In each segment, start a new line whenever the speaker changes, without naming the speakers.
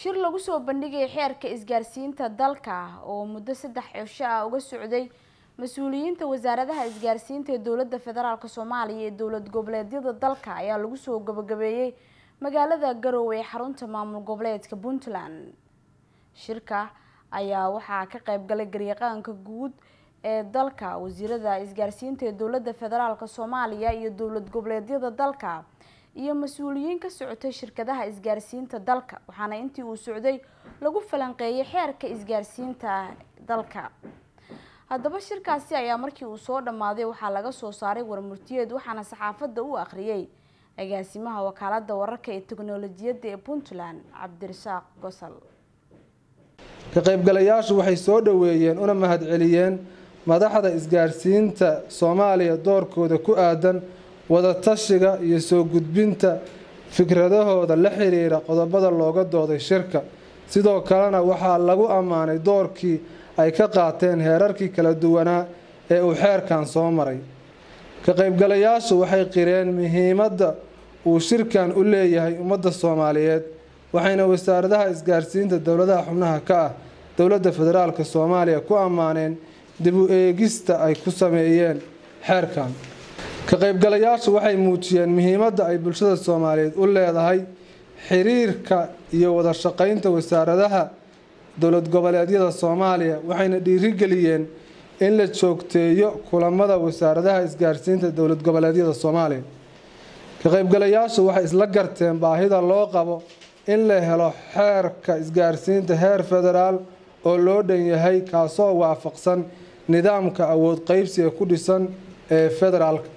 shir lagu soo bandhigay xeerka isgaarsiinta dalka oo muddo saddex cisho ah uga socday mas-uuliyiinta wasaaradaha isgaarsiinta ee dowladda federaalk soomaaliya ee dowlad goboleedyada dalka ayaa lagu soo gabagabeeyey magaalada garowe ee xarunta maamul goboleedka puntland shirka ayaa waxaa ka qeybgalay garyaqaanka guud ee dalka wasiirada isgaarsiinta ee dowladda federaalk soomaaliya iyo dowlad goboleedyada dalka iyo mas-uuliyiin ka socotay shirkadaha isgaarsiinta dalka waxaana intii uu socday lagu falanqeeyay xeerka isgaarsiinta dalka haddaba shirkaasi ayaa markii uu soo dhammaaday waxaa laga soo saaray warmurtiyeed waxaana saxaafadda u akhriyay agaasimaha wakaalada wararka ee teknolojiyadda ee puntland cabdirasaaq gosal
ka qaybgalayaashu waxay soo dhoweeyeen una mahadceliyeen madaxda isgaarsiinta soomaaliya doorkooda ku aadan wadatashiga iyo soo gudbinta fikradahooda la xiriira qodobada looga dooday shirka sidoo kalena waxaa lagu ammaanay doorkii ay ka qaateen heerarkii kala duwanaa ee uu xeerkan soo maray ka qaybgalayaashu waxay qireen muhiimadda uu shirkan u leeyahay ummadda soomaaliyeed waxayna wasaaradaha isgaarsiinta dowladaha xubnaha ka ah dowladda federaalk soomaaliya ku ammaaneen dib u eegista ay ku sameeyeen xeerkan ka qaybgalayaashu waxay muujiyeen muhiimadda ay bulshada soomaaliyeed u leedahay xiriirka iyo wada shaqaynta wasaaradaha dowlad goboleedyada soomaaliya waxayna dhiirigeliyeen in la joogteeyo kulamada wasaaradaha isgaarsiinta dowlad goboleedyada soomaaliya ka qaybgalayaashu waxay isla garteen baahida loo qabo in la helo xeerka isgaarsiinta heer federaal oo loo dhan yahay kaasoo waafaqsan nidaamka awood qeybsiga ku dhisan ee federaalka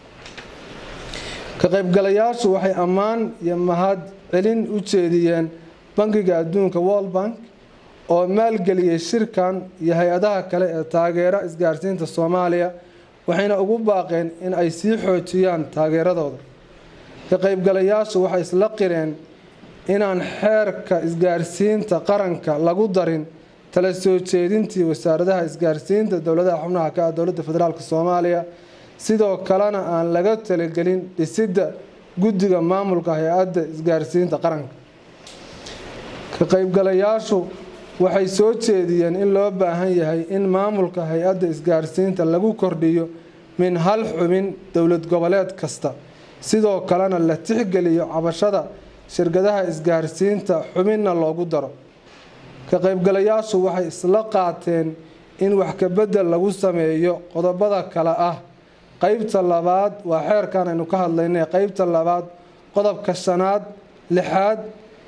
ka qaybgalayaashu waxay ammaan iyo mahad celin u jeediyeen bankiga adduunka world bank oo maalgeliyey shirkan iyo hay-adaha kale ee taageera isgaarsiinta soomaaliya waxayna ugu baaqeen in ay sii xoojiyaan taageeradooda ka qaybgalayaashu waxay isla qireen inaan xeerka isgaarsiinta qaranka lagu darin tala soo jeedintii wasaaradaha isgaarsiinta dowladaha xubnaha ka ah dowladda federaalk soomaaliya sidoo kalena aan laga talagelin dhisidda guddiga maamulka hay-adda isgaarsiinta qaranka ka qaybgalayaashu waxay soo jeediyeen in loo baahan yahay in maamulka hay-adda isgaarsiinta lagu kordhiyo min hal xubin dowlad goboleed kasta sidoo kalena la tixgeliyo cabashada shirkadaha isgaarsiinta xubinna loogu daro ka qaybgalayaashu waxay isla qaateen in wax kabedel lagu sameeyo qodobada kale ah qeybta labaad waa xeerkan aynu ka hadlaynay qeybta labaad qodobka shanaad lixaad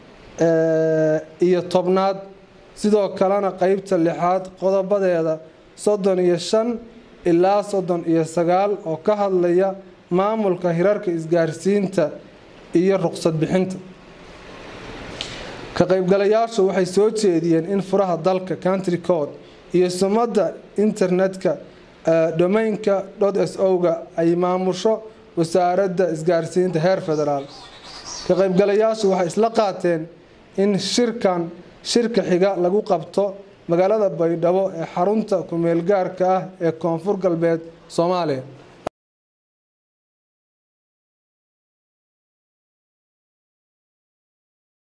iyo tobnaad sidoo kalena qeybta lixaad qodobadeeda soddon iyo shan ilaa soddon iyo sagaal oo ka hadlaya maamulka hirarka isgaarsiinta iyo ruqsad bixinta ka qaybgalayaashu waxay soo jeediyeen in furaha dalka country code iyo sumadda internetka domainka s o-ga ay maamusho wasaaradda isgaarsiinta heer federaal ka qaybgalayaashu waxay isla qaateen in shirkan shirka xiga lagu qabto magaalada baydhabo ee xarunta ku-meelgaarka ah ee koonfur galbeed soomaaliya